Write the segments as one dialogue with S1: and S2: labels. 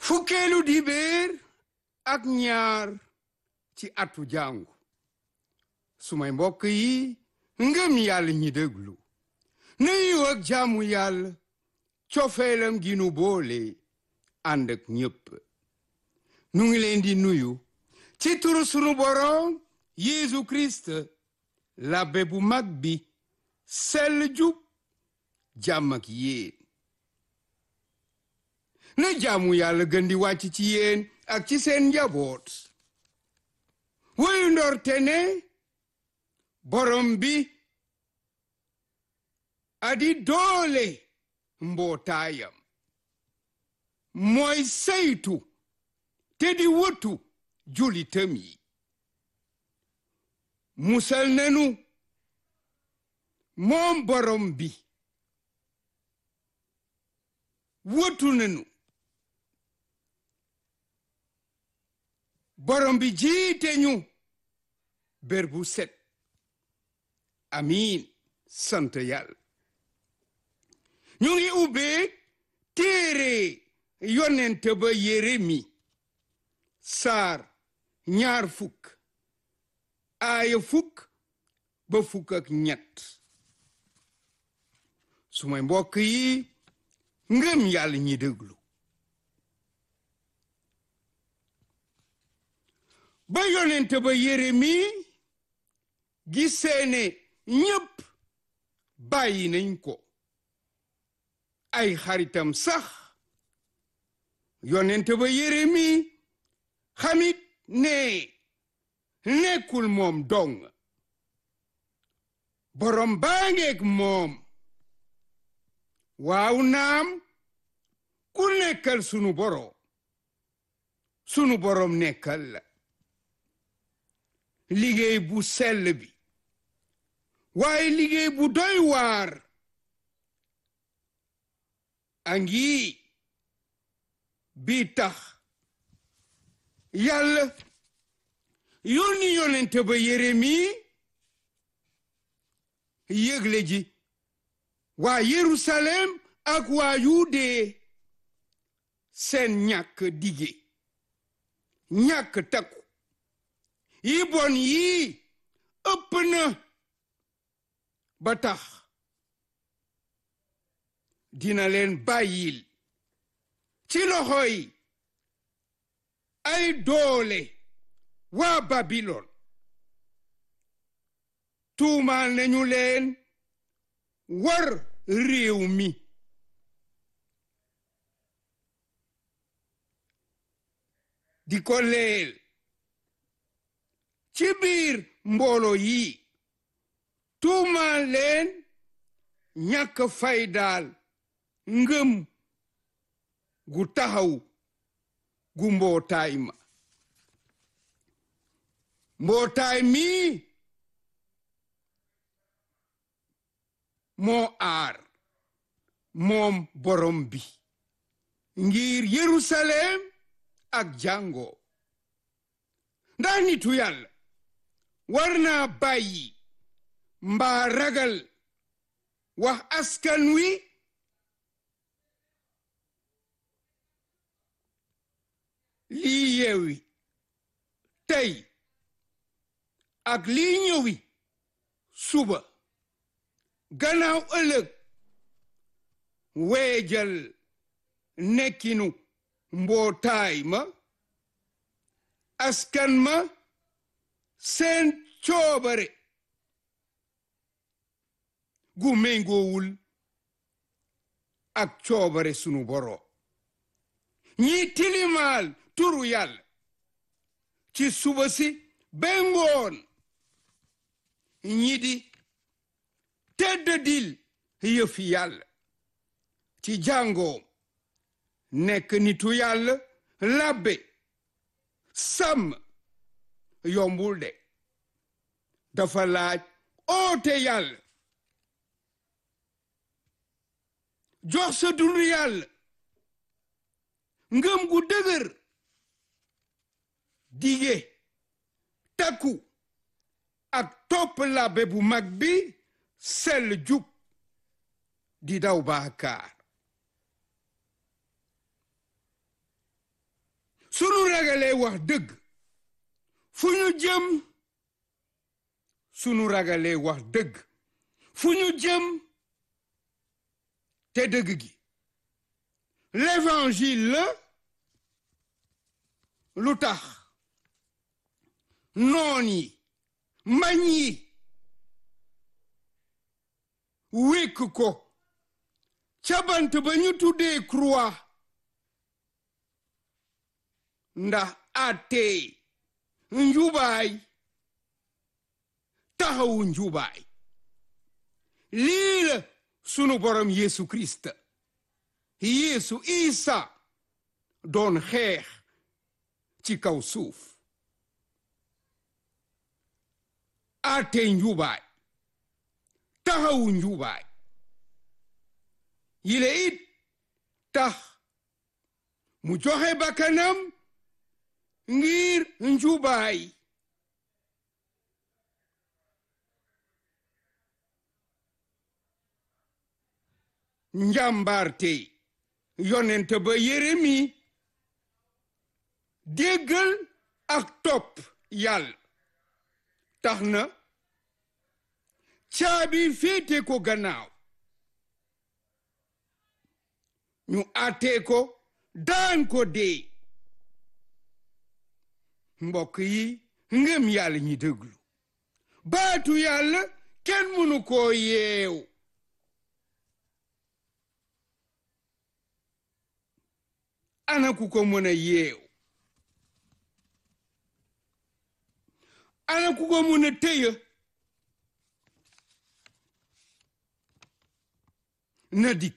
S1: fukkeelu dibéer ak ñaar ci atu jàngu sumay mbokk yi ngëm yàlla ñi déglu nuyu ak jaamu yàlla cofeelam gi nu boole ànd ak ñépp nu ngi leen di nuyu ci turu sunu boroom Yeesu Kirist labbe bu mag bi sell jub jàmm ak yéen na jaamu yàlla gën di wàcc ci yéen ak ci seen njaboot woyu ndorte ne borom bi adi doole mbootaayam mooy saytu te di wëtu julitam yi musal nanu moom borom bi wëtu nanu borom bi jiite ñu bér bu set amiin sant yàlla ñu ngi ubbee téere yonent ba Yeremi saar ñaar fukk aaya fukk ba fukk ak ñett sumay mbokk yi ngëm yàlla ñi déglu ba yonent ba Yeremi gisee ne ñépp bàyyi nañ ko ay xaritam sax yonent ba Yeremi xamit ne nekkul moom dong borom baa ngeeg moom waaw naam ku nekkal sunu borom sunu borom nekkal la liggéey bu sell bi waaye liggéey bu doy waar angi bi tax yàlla yónni yonente ba Yeremi yëgle ji waa Yerusalem ak waa Yude seen ñàkk dige ñàkk takku yi bon yii ëpp na ba tax dina leen bàyyil ci loxoy ay doole waa Babilon tuumaal nañu leen war réew mi di ko leel ci biir mbooloo yi tuumaal leen ñàkk faydaal ngëm gu taxaw gu mbootaay ma mbootaay mi moo aar moom borom bi ngir Yerusalem ak jàngo ndax nitu yàlla war naa bàyyi mbaa ragal wax askan wi lii yeewi tey ak lii ñëwi suba gannaaw ëllëg weejal nekkinu mbootaay ma askan ma seen coobare gu méngoowul ak coobare sunu boro ñi tilimaal turu yàlla ci suba si ba ngoon ñi di tedd dil yëfi yàlla ci jàngoom nekk nitu yàlla labbe sàmm yombul de dafa laaj oote yàlla jox sa dund yàlla ngëm gu dëgër dige takku ak topp labbe bu mag bi sell jub di daw baakaar ragalee wax dëgg fu ñu jëm sunu ragalee wax dëgg fu ñu jëm te dëgg gi l'évangile la lu tax noon yi mbañ yi wékk ko ca bant ba ñu tuddee croix ndax àttee njubaay taxawu njubaay lii la sunu borom Yeesu Kirist Yeesu Isa doon xeex ci kaw suuf àttee njubaay taxawu njubaay yile it tax mu joxe bakkanam ngir njubaay njàmbaarte yonent ba Yeremi déggal ak topp yàlla tax na caabi féete ko gannaaw ñu àttee ko daan ko dee mbokk yi ngëm yàlla ñi déglu baatu yàlla kenn mënu koo yeew ana ku ko mën a yeew ana ku ko mën a téye na dikk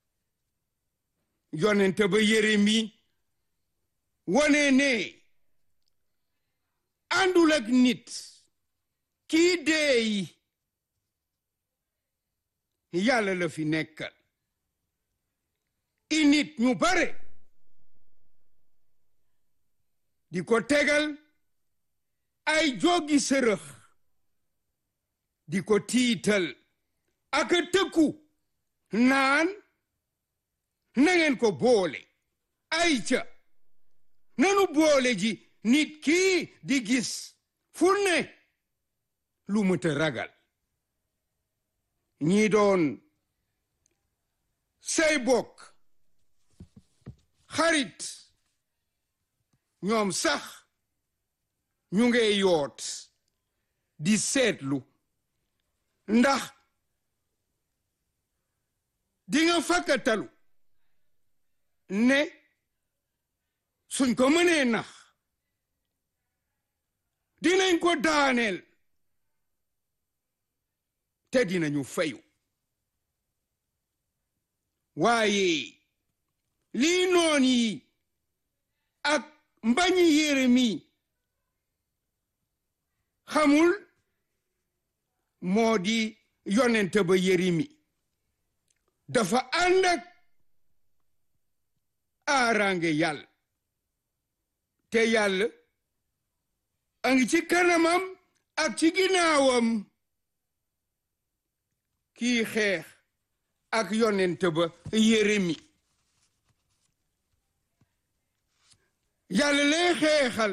S1: yonente ba Yeremi wone ne àndul ak nit kii deeyi yàlla la fi nekkal i nit ñu bare di ko tegal ay joggi sërëx di ko tiital ak tëkku naan na ngeen ko boole ay ca nanu boole ji nit kii di gis fu ne lu mëta ragal ñi doon say bokk xarit ñoom sax ñu nge yoot di seetlu ndax di nga fakkatalu ne suñ ko mënee nax dinañ ko daaneel te dinañu fayu waaye lii noon yi ak mbañi Yeremi xamul moo di yonente ba Yeremi dafa ànd ak aarange yàlla te yàlla a ngi ci kanamam ak ci ginnaawam kii xeex ak yonente ba Yeremi yàlla lay xeexal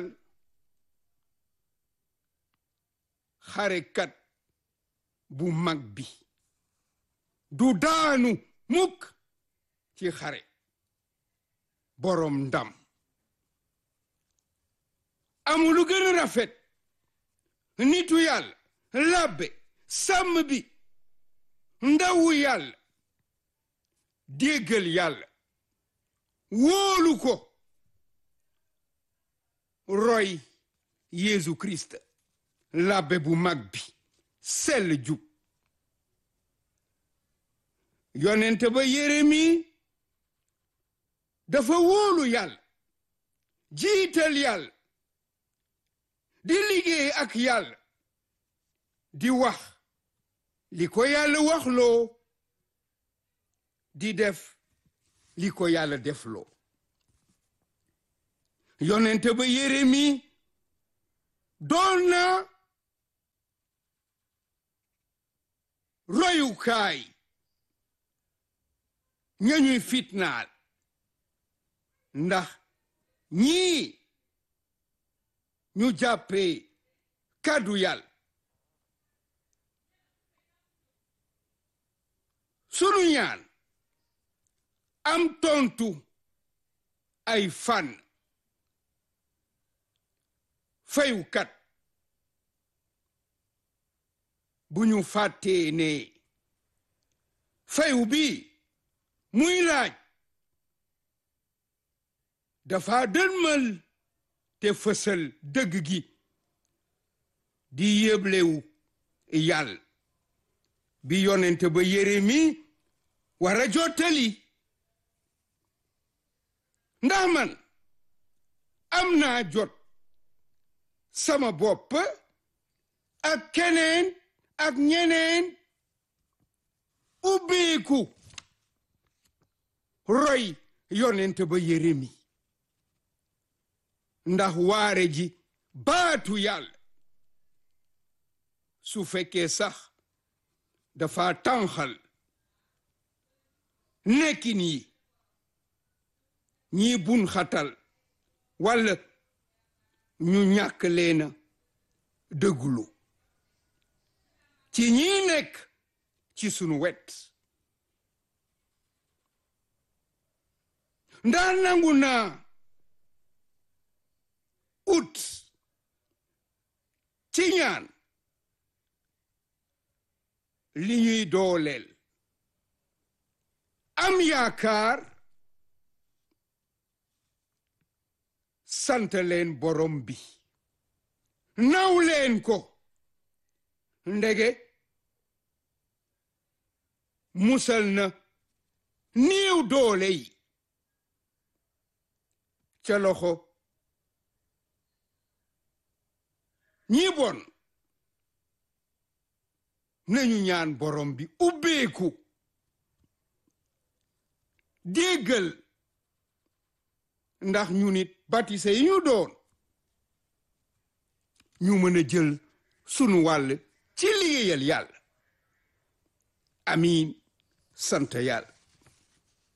S1: xarekat bu mag bi du daanu mukk ci xare boroom ndam amul lu gën a rafet nitu yàlla labbe sàmm bi ndawu yàlla déggal yàlla wóolu ko roy Yeesu Kirist labbe bu mag bi sell jub yonente ba Yeremi dafa wóolu yàlla jiital yàlla di liggéey ak yàlla di wax li ko yàlla waxloo di def li ko yàlla defloo yonente ba Yeremi doon na royukaay ñañuy fitnaal ndax ñii ñu jàppee kàddu yàlla sunu ñaan am tontu ay fan fayukat bu ñu fàttee ne fayu bi muy laaj dafa dënmal te fësal dëgg gi di yéblewu yàlla bi yonente ba Yeremi war a jottali ndax man am naa jot sama bopp ak keneen ak ñeneen ubbeeku roy yonente ba Yeremi ndax waare ji baatu yàlla su fekkee sax dafa tànxal nekkin yi ñii bun xatal walla ñu ñàkk leena dëggulu ci ñii nekk ci sunu wet ndaa nangu naa ut ci ñaan li ñuy dooleel am yaakaar sant leen borom bi naw leen ko ndege musal na néew doole yi ca loxo ñi bon nañu ñaan borom bi ubbeeku déggal ndax ñu nit batise yi ñu doon ñu mën a jël sunu wàll ci liggéeyal yàlla amiin sant yàlla